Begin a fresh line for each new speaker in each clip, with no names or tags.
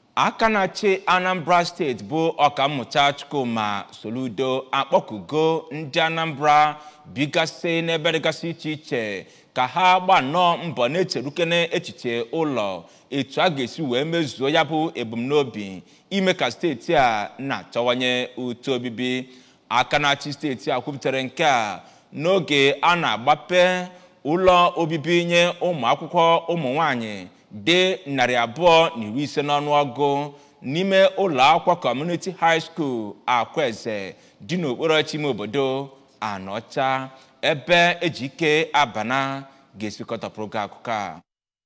aka na-achị anambra steeti bụ ọkammụta chukwuma soludo akpọkugo ndị anambra bigasị n'ebe dịgasị iche iche ka ha gbaa nnọọ mbọ na-echerukene echiche ụlọ etu a ga-esi wee mezuo ya bụ ebumnobi ime ka steeti a na-achọwanye uto obibi aka na-achị steeti a kwupụtara nke a n'oge a na-agbape ụlọ obibi nye ụmụ akwụkwọ ụmụ nwanyị dị narị abụọ na iri ise n'ọnụọgụ n'ime ụlọ akwụkwọ kọmuniti high school akweze dị n'okporochi ime obodo anọcha ebe ejike abana ga-esikọtapụrụ gị akụkọ a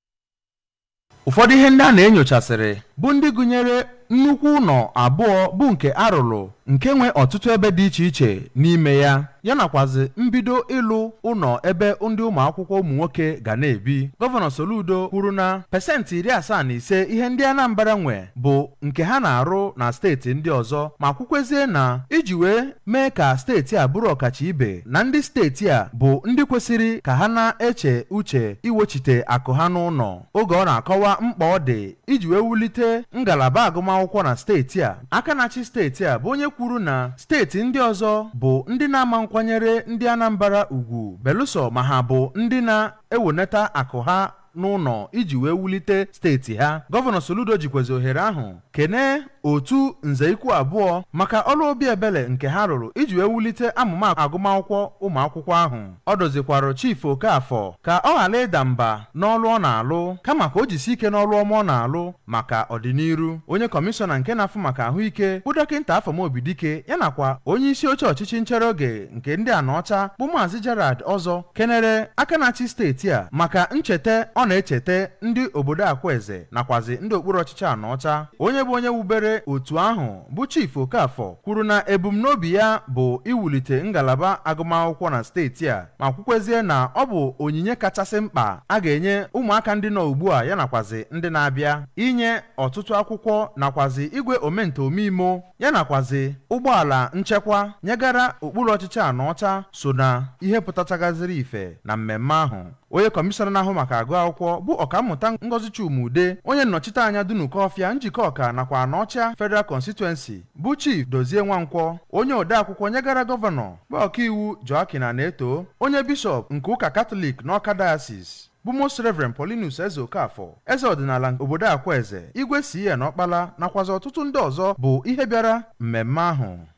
ụfọdụ ihe ndị a na-enyochasịrị bụ ndị gụnyere nnukwu ụlọ abụọ bụ nke arụrụ nke nwe ọtụtụ ebe dị iche iche n'ime ya ya nakwazi mbido ịlụ ụlọ ebe ndị ụmụ akwụkwọ ụmụ nwoke ga na-ebi gọvanọ Soludo kwuru na pesentị iri asaa na ise ihe ndị Anambra nwe bụ nke ha na-arụ na steeti ndị ọzọ ma kwukwezie na iji wee mee ka steeti a bụrụ ọkacha ibe na ndị steeti a bụ ndị kwesịrị ka ha na-eche uche iwechite akụ ha n'ụlọ oge ọ na-akọwa mkpa ọ dị iji wee wulite ngalaba agụmakwụkwọ na steeti a aka na-achị steeti a bụ onye kwuru na steeti ndị ọzọ bụ ndị na-ama nkwanyere ndị Anambra ugwu belụsọ ma ha bụ ndị na-ewenata akụ ha n'ụlọ iji wee wulite steeti ha gọvanọ Soludo jikwezi ohere ahụ kene otu nze ikwu abụọ maka ọrụ obi ebele nke ha rụrụ iji wee wulite amụma agụmakwụkwọ ụmụ akwụkwọ ahụ ọ dozikwarụ chief Okafọ ka ọ ghara ịda mba n'ọrụ ọ na-alụ kama ka o jisi ike n'ọrụ ọma ọ na-alụ maka ọdịnihu onye kọmishọna nke na-afụ maka ahụike bụ dọkịta Afamobidike ya nakwa onye isi oche ọchịchị nchere oge nke ndị Anọcha bụ maazị Gerard Ọzọ kenere aka na-achị steeti a maka ncheta ọ na-echeta ndị obodo Akweze nakwazi ndị okpuru ọchịchị Anọcha onye bụ onye wubere otu ahụ bụ chief Okafọ kwuru na ebumnobi ya bụ iwulite ngalaba agụmakwụkwọ na steeti a ma kwukwezie na ọ bụ onyinye kachasị mkpa a ga-enye ụmụaka ndị nọ ugbu a ya nakwazi ndị na-abịa inye ọtụtụ akwụkwọ nakwazi igwe omento omeimo ya nakwazi ụgbọala nchekwa nyegara okpuru ọchịchị Anọcha so na ihe pụtachagaziri ife na mmemme ahụ onye kọmishọna na-ahụ maka agụ akwụkwọ bụ ọkammụta Ngozi Chumude onye nnọchite anya Dunukọfịa njikọ ọka nakwa Anọcha Federal Constituency bụ Chief Dozie Nwankwọ onye odeakwụkwọ nyegara gọvanọ bụ ọkaiwu Joaquin Aneto onye bishọp nke ụka Katọlik n'Ọka Diocese bụ Most Reverend Paulinus Eze Okafọ eze ọdịnala obodo Akweze igwe CN Ọkpala nakwazi ọtụtụ ndị ọzọ bụ ihe bịara mmemme ahụ